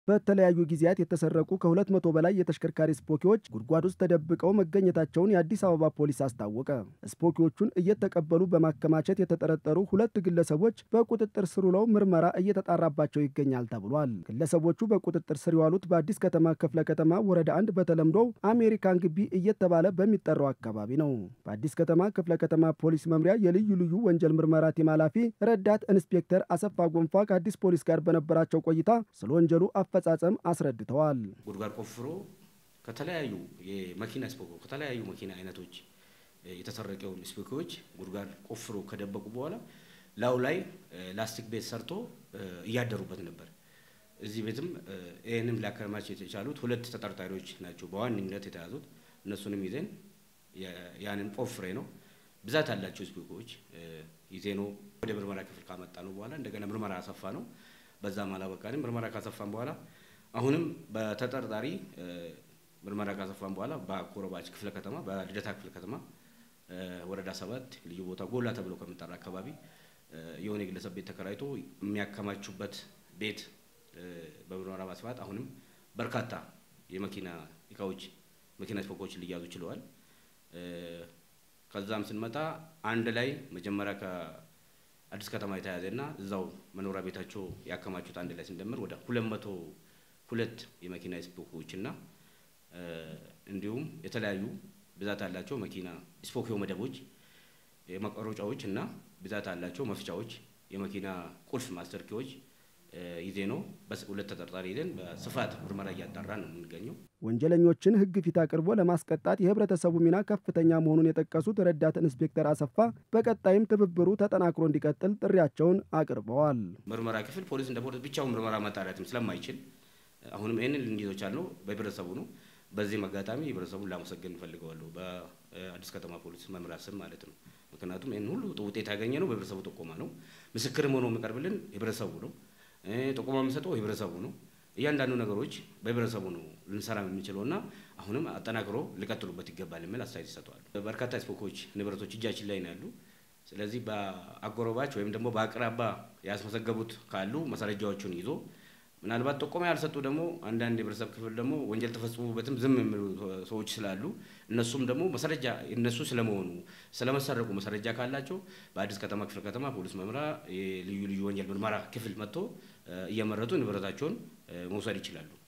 በተለያዩ ጊዜያት የተሰረቁ ከሁለት መቶ በላይ የተሽከርካሪ ስፖኪዎች ጉድጓድ ውስጥ ተደብቀው መገኘታቸውን የአዲስ አበባ ፖሊስ አስታወቀ። ስፖኪዎቹን እየተቀበሉ በማከማቸት የተጠረጠሩ ሁለት ግለሰቦች በቁጥጥር ስር ውለው ምርመራ እየተጣራባቸው ይገኛል ተብሏል። ግለሰቦቹ በቁጥጥር ስር የዋሉት በአዲስ ከተማ ክፍለ ከተማ ወረዳ አንድ በተለምዶ አሜሪካን ግቢ እየተባለ በሚጠራው አካባቢ ነው። በአዲስ ከተማ ክፍለ ከተማ ፖሊስ መምሪያ የልዩ ልዩ ወንጀል ምርመራ ቲም ኃላፊ ረዳት ኢንስፔክተር አሰፋ ጎንፋ ከአዲስ ፖሊስ ጋር በነበራቸው ቆይታ ስለ ወንጀሉ አፈጻጸም አስረድተዋል። ጉድጓድ ቆፍሮ ከተለያዩ የመኪና ስፖኮ ከተለያዩ መኪና አይነቶች የተሰረቀውን ስፖኮዎች ጉድጓድ ቆፍሮ ከደበቁ በኋላ ላዩ ላይ ላስቲክ ቤት ሰርቶ እያደሩበት ነበር። እዚህ ቤትም ይህንም ሊያከማች የቻሉት ሁለት ተጠርጣሪዎች ናቸው በዋነኝነት የተያዙት። እነሱንም ይዘን ያንን ቆፍሬ ነው ብዛት ያላቸው ስፖኮዎች ይዜ ነው ወደ ምርመራ ክፍል ካመጣ ነው በኋላ እንደገና ምርመራ አሰፋ ነው በዛም አላበቃንም። ምርመራ ካሰፋን በኋላ አሁንም በተጠርጣሪ ምርመራ ካሰፋን በኋላ በአጎራባች ክፍለ ከተማ በልደታ ክፍለ ከተማ ወረዳ ሰባት ልዩ ቦታ ጎላ ተብሎ ከሚጠራ አካባቢ የሆነ የግለሰብ ቤት ተከራይቶ የሚያከማቹበት ቤት በምርመራ ማስፋት አሁንም በርካታ የመኪና እቃዎች መኪና ስፖኮች ሊያዙ ችለዋል። ከዛም ስንመጣ አንድ ላይ መጀመሪያ አዲስ ከተማ የተያዘና እዛው መኖሪያ ቤታቸው ያከማቹት አንድ ላይ ስንደምር ወደ ሁለት መቶ ሁለት የመኪና ስፖኪዎች እና እንዲሁም የተለያዩ ብዛት ያላቸው መኪና ስፖኪዮ መደቦች፣ መቀሮጫዎች እና ብዛት ያላቸው መፍቻዎች፣ የመኪና ቁልፍ ማስተርኪዎች ይዜ ነው በሁለት ተጠርጣሪ ይዘን በስፋት ምርመራ እያጣራ ነው የምንገኘው። ወንጀለኞችን ሕግ ፊት አቅርቦ ለማስቀጣት የህብረተሰቡ ሚና ከፍተኛ መሆኑን የጠቀሱት ረዳት ኢንስፔክተር አሰፋ በቀጣይም ትብብሩ ተጠናክሮ እንዲቀጥል ጥሪያቸውን አቅርበዋል። ምርመራ ክፍል ፖሊስ እንደ ፖሊስ ብቻውን ምርመራ ማጣራትም ስለማይችል አሁንም ይህንን ልንይዘው ቻልነው በህብረተሰቡ ነው። በዚህም አጋጣሚ ህብረተሰቡን ላመሰገን እንፈልገዋለሁ በአዲስ ከተማ ፖሊስ መምሪያ ስም ማለት ነው። ምክንያቱም ይህን ሁሉ ውጤት ያገኘ ነው በህብረተሰቡ ጥቆማ ነው። ምስክርም ሆኖ የሚቀርብልን ህብረተሰቡ ነው። ጥቆማ የሚሰጠው ህብረተሰቡ ነው። እያንዳንዱ ነገሮች በህብረተሰቡ ነው ልንሰራ የምንችለው እና አሁንም አጠናክሮ ሊቀጥሉበት ይገባል የሚል አስተያየት ይሰጠዋል። በርካታ ስፖኮች ንብረቶች እጃችን ላይ ነው ያሉ። ስለዚህ በአጎራባች ወይም ደግሞ በአቅራባ ያስመዘገቡት ካሉ ማስረጃዎቹን ይዞ ምናልባት ጥቆማ ያልሰጡ ደግሞ አንዳንድ የህብረተሰብ ክፍል ደግሞ ወንጀል ተፈጽሞበትም ዝም የሚሉ ሰዎች ስላሉ እነሱም ደግሞ መሰረጃ እነሱ ስለመሆኑ ስለመሰረቁ መሰረጃ ካላቸው በአዲስ ከተማ ክፍለ ከተማ ፖሊስ መምሪያ የልዩ ልዩ ወንጀል ምርመራ ክፍል መጥቶ እየመረጡ ንብረታቸውን መውሰድ ይችላሉ።